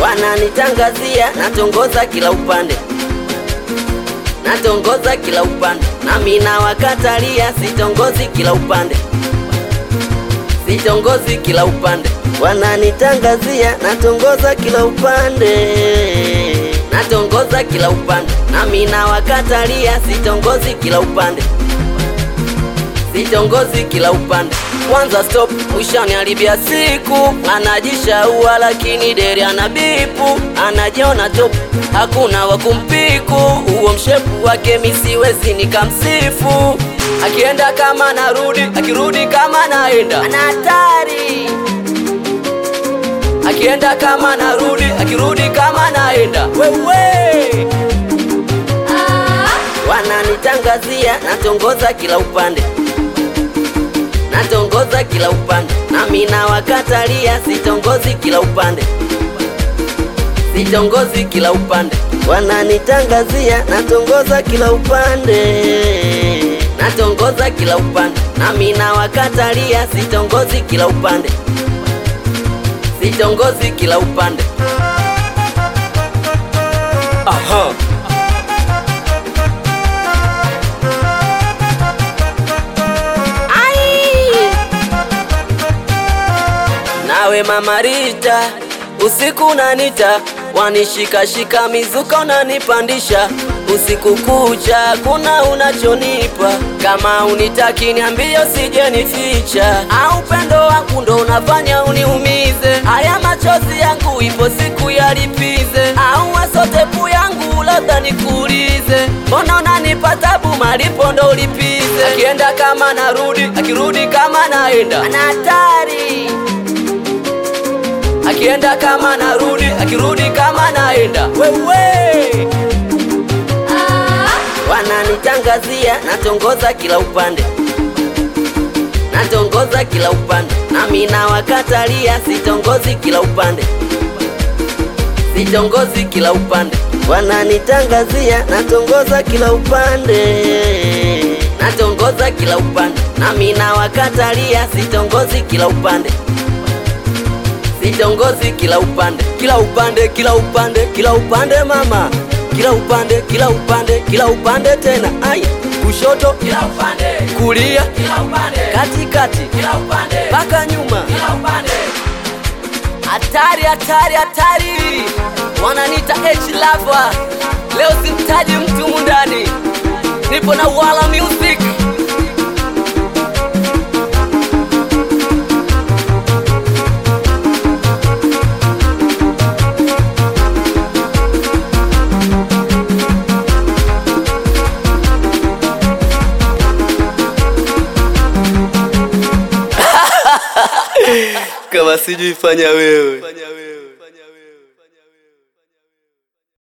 wananitangazia natongoza kila upande, natongoza kila upande, nami nawakatalia sitongozi kila upande, sitongozi kila upande, wananitangazia natongoza kila upande, natongoza kila upande, nami nawakatalia sitongozi kila upande sitongozi kila upande. Kwanza stop, mwishoni haribia siku, anajishaua lakini deri ana bipu, anajiona top, hakuna wa kumpiku. Huo mshepu wake misiwezi nikamsifu, akienda kama narudi, akirudi kama naenda, ana hatari akienda kama narudi, akirudi kama naenda, wewe wananitangazia natongoza kila upande natongoza kila upande, nami nawakatalia sitongozi kila upande, sitongozi kila upande, wananitangazia natongoza kila upande, natongoza kila upande, nami nawakatalia sitongozi kila upande, sitongozi kila upande. Aha. Nawe mama Rita, usiku unanita, wanishikashika mizuka unanipandisha, usiku kucha kuna unachonipa, kama unitaki niambie, usije nificha, au upendo wangu ndo unafanya uniumize, haya machozi yangu ipo siku yalipize, au wasotepu yangu labda nikuulize, mbona unanipa tabu, malipo ndo ulipize, akienda kama narudi, akirudi kama naenda, ana hatari akienda kama narudi, akirudi kama naenda, wewe wananitangazia natongoza kila upande, natongoza kila upande, nami nawakatalia sitongozi kila upande, sitongozi kila upande, wananitangazia natongoza kila upande, natongoza kila upande, nami nawakatalia sitongozi kila upande sitongozi kila upande, kila upande, kila upande, kila upande mama, kila upande, kila upande, kila upande tena, ai kushoto, kila upande, kulia, kila upande, katikati, kila upande, mpaka nyuma. kila upande. Hatari, hatari, hatari, wananiita H lover. Leo simtaji mtu mundani, nipo na Wala Music. Kama sijui fanya wewe.